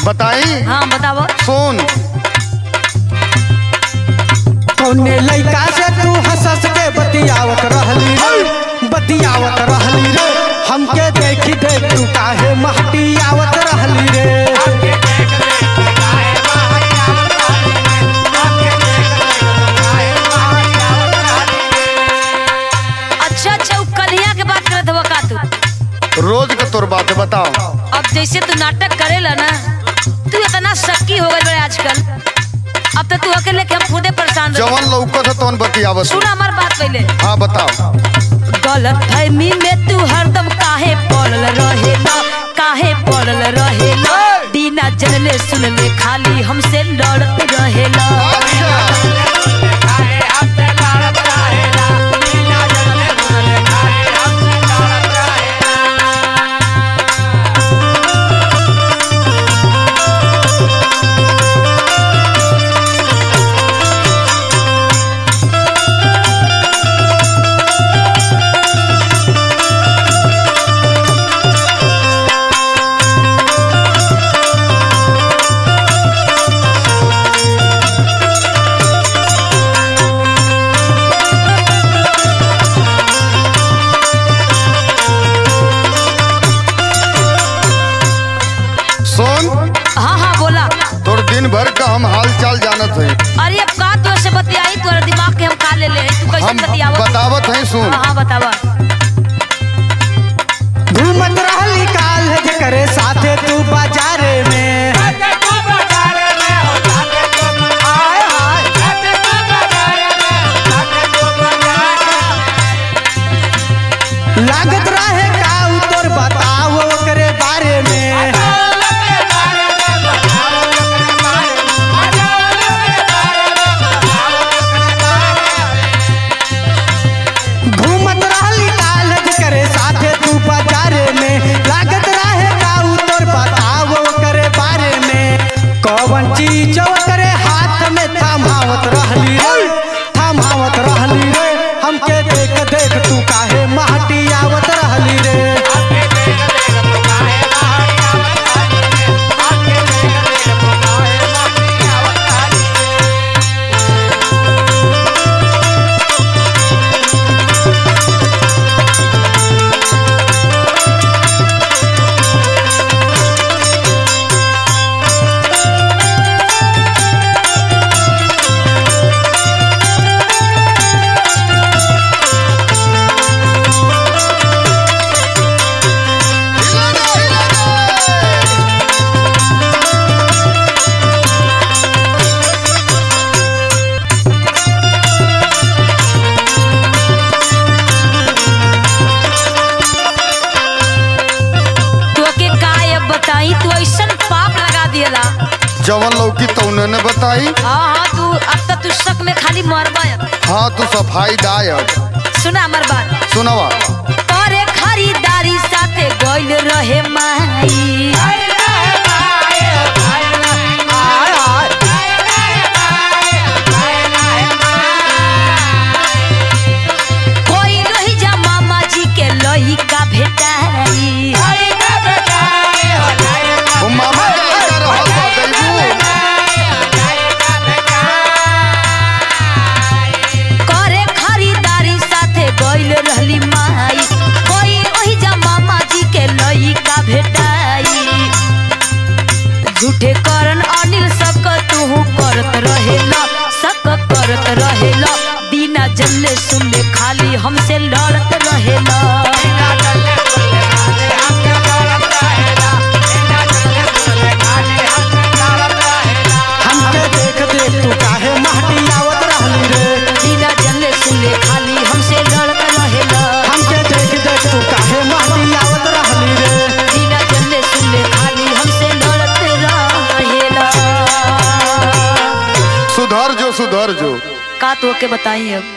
बताई हाँ बतावो सुन कौने लइका से तू हंस हंस के बतियावत रहली रे बतियावत रहली रे हमके देखी देख तू काहे महटियावत रहली रे अच्छा अच्छा उ कलिया के बात करत हवा का तू रोज का तोर बात है, बताओ अब जैसे तू नाटक करेला ना तू इतना शक्की हो गई बड़े आजकल अब तो तू अकेले के हम खुदे परेशान रह जवन लौकत है तवन बतियावत सुन हमार बात पहले हाँ बताओ गलत फहमी में तू हरदम काहे पड़ल रहेला काहे पड़ल रहेला बिना जनले सुनले खाली हमसे लड़त रहेला सुन हाँ हाँ बोला तोर दिन भर का हम हाल चाल जानत है अरे अब का तू ऐसे बतियाई तोरा दिमाग के हम खा ले ले तू कैसे हम बतियावा बतावत है सुन हाँ हाँ बतावा घूमत रहली काल करे साथे तू बाजारे में लागत रहे का उ तोर बताओ ओकरे बारे में घूमत रहली कालज करे साथे तू बाजारे में लागत रहे काऊ तोर बताओ करे बारे में कौन चीज करे हाथ में थमावत रहली रे थमावत रहली रे हमके देख देख तू काहे महटियावत रहली रे तू के का अब बताई तू ऐसन पाप लगा दियला जवन लौकी तौने ने बताई हाँ हाँ तू अब तक तू शक में खाली मरबा अब। हाँ तू सफाई दायक सुना हमार बात सुनवा तोरे खरीदारी साथे गइल रहे माई कोई रही जा मामा जी के लइका भेटाई वो मामा के लड़का रहल बा दैबू करे खरीदारी साथे गइल रहली माई कोई ओही जा मामा जी के लइका भेटाई झूठे करन अनिल सक तू करत रहेला सक करत रहेला बिना जल्ले सुनले खाली हमसे लड़त रहेला हमके देख देख तू काहे महटियावत रहली रे बिना जल्ले सुनले खाली हमसे लड़त रहेला हमके देख देख तू काहे महटियावत रहली रे बिना जल्ले सुनले खाली हमसे लड़त रहेला सुधर जो सुधर जो का तो के बताई अब